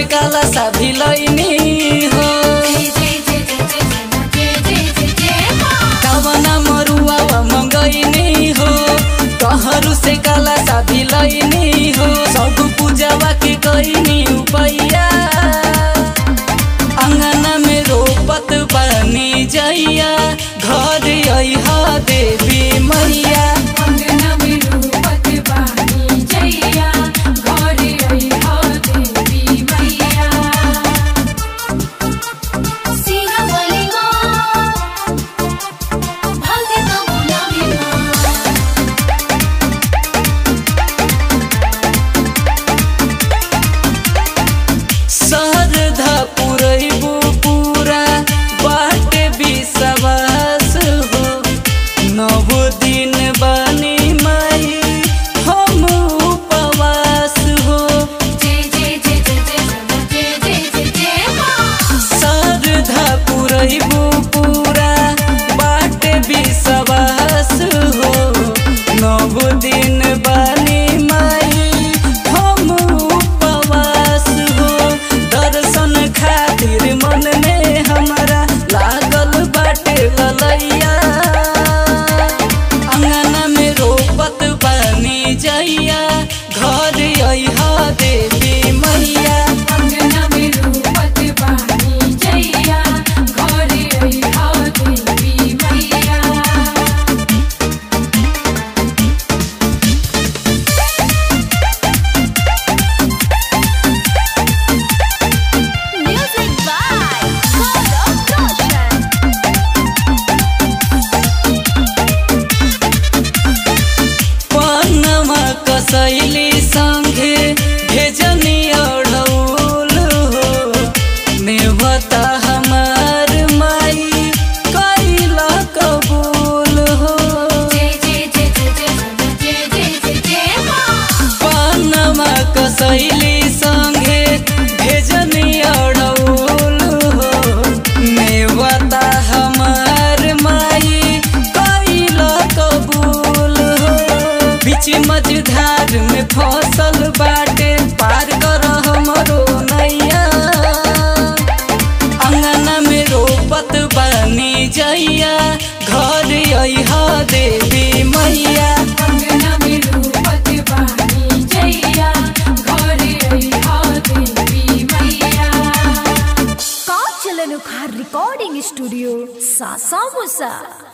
काला सा भिलैनी हो कवना मरुआ मंगैनी हो कहरु से काला सा भिलैनी हो सब पूजावा के कैनी उपैया अंगना में रोपत बनी जैया घर अइहा देवी मैया सरधा पुरैबू पूरा बाटे विश्वास हो नव दिन बनी माई हम उपवास हो सरधा पुरैबू पूरा बाटे विश्वास हो नव दिन बनी माई हम उपवास हो दर्शन खातिर मन में हमारा लागल बाटे ललैया अंगना में रोपत बनी जैया घर अइहा देवी मैया Music by Gaurav Roshan. पनमा कसैली संगे भेजनी अढ़ौल हो नेवता हमार माई कैला कबूल हो पनमा कसैली संगे भेजनी अढ़ौल हो नेवता हमार माई कैला कबूल हो बीच मझधार में फसल बाटे पार कर हमरो नैया अंगना में रोपत बनी जैया घर अइहा देवी मैया Kanchalanu Khar Recording Studio, Sasa Musa.